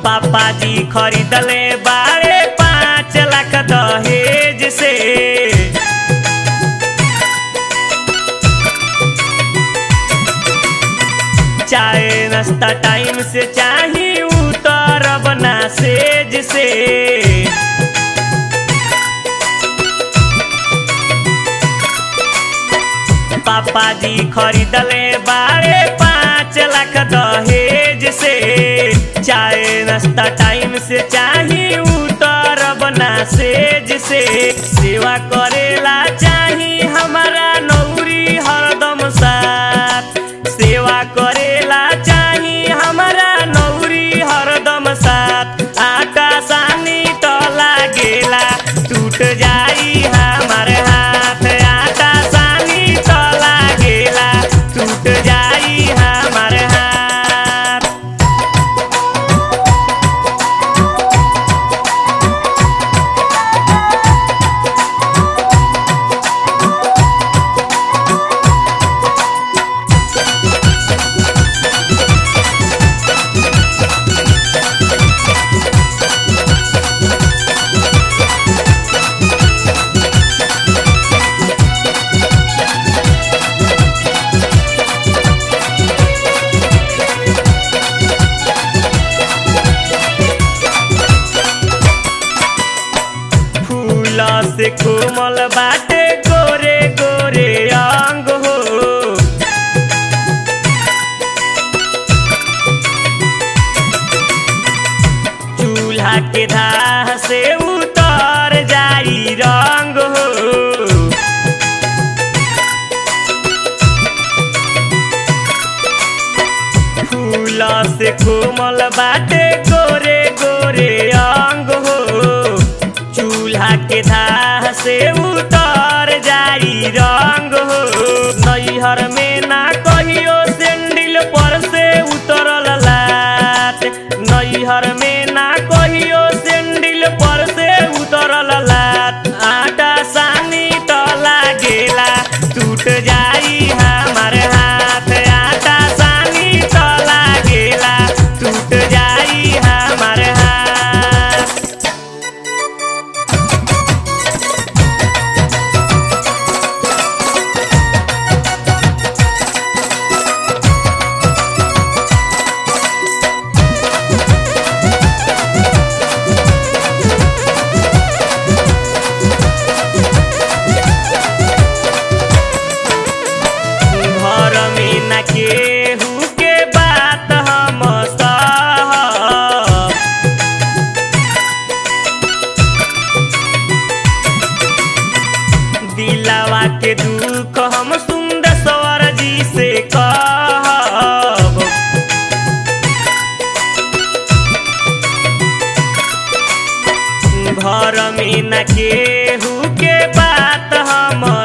पापा जी खरीदले बारे पाँच लाख दहेज से चाहे नाश्ता टाइम से चाही उतर बना सेज से पापा जी खरीदले बारे पाँच लाख दहेज से चाहे नाश्ता टाइम से चाही उतर बना सेज से सेवा करेला चाही हमारा नौरी हरदम साथ सेवा करेला चाही हमारा नौरी हरदम साथ आटा सानी तो लागेला टूट जाई हमार हाथ आटा सानी तो लागेला टूट जाई हमार हाथ फूल से कोमल बाटे गोरे गोरे अंग हो चूल्हा के धाह से उतर जाई रंग हो फूल से कोमल बाटे गोरे गोरे अंग हो चूल्हा के धाह से उतर जाई रंग हो नैहर में ना कहियो सेंडिल पर से उतरल लात नैहर में ना कहियो सेंडिल पर से उतरल लात आटा सानी तो लागेला टूट जाई हमार हाथ आटा सानी तो लागेला टूट जाई हमार हाथ घर में न केहू के बात हम सहब दिलावा के दुख हम सुंदर स्वर जी से कहब घर में न केहू के बात हम